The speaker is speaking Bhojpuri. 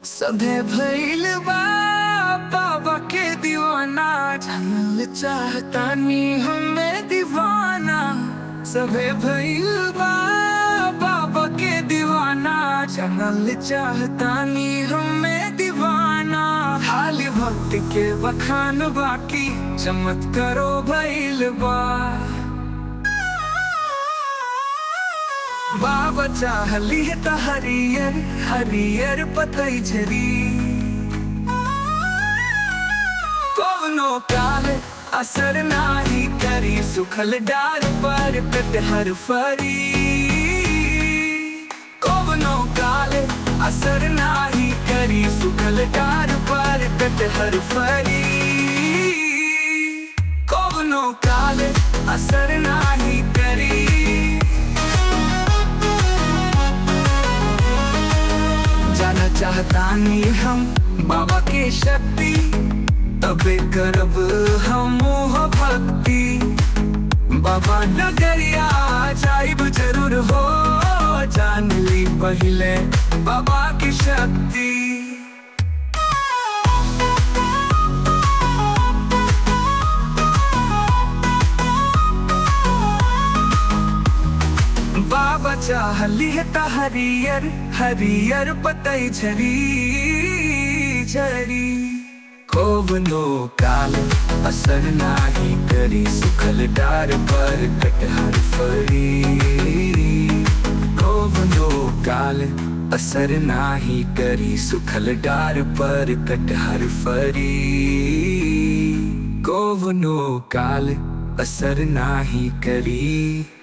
सभे भइल बा बाबा के दीवाना जानल चाहतानी हमें दीवाना सभे भइल बा बाबा के दीवाना जानल चाहतानी हमें दीवाना हाल भक्त के बखान बाकी चमत्कारो भइल बा बाबा चाहली है त हरियर हरियर पतई झरी कवनो काल असर नाही करी सुखल डार पर कटहर फरी कवनो काल असर नाही करी सुखल डार पर कटहर फरी कवनो काल असर नाही करी जाना चाहतानी हम बाबा के शक्ति तबे करब हम मोह भक्ति बाबा नगरिया जाइब जरूर हो जान ली पहले बाबा की शक्ति बाबा चाहली है त हरियर हरियर पतई झरी झरी कोवनो काल असर नाही करी सुखल डार पर कटहर फरी कोवनो काल असर नाही करी सुखल डार पर कटहर फरी कोवनो काल असर नाही करी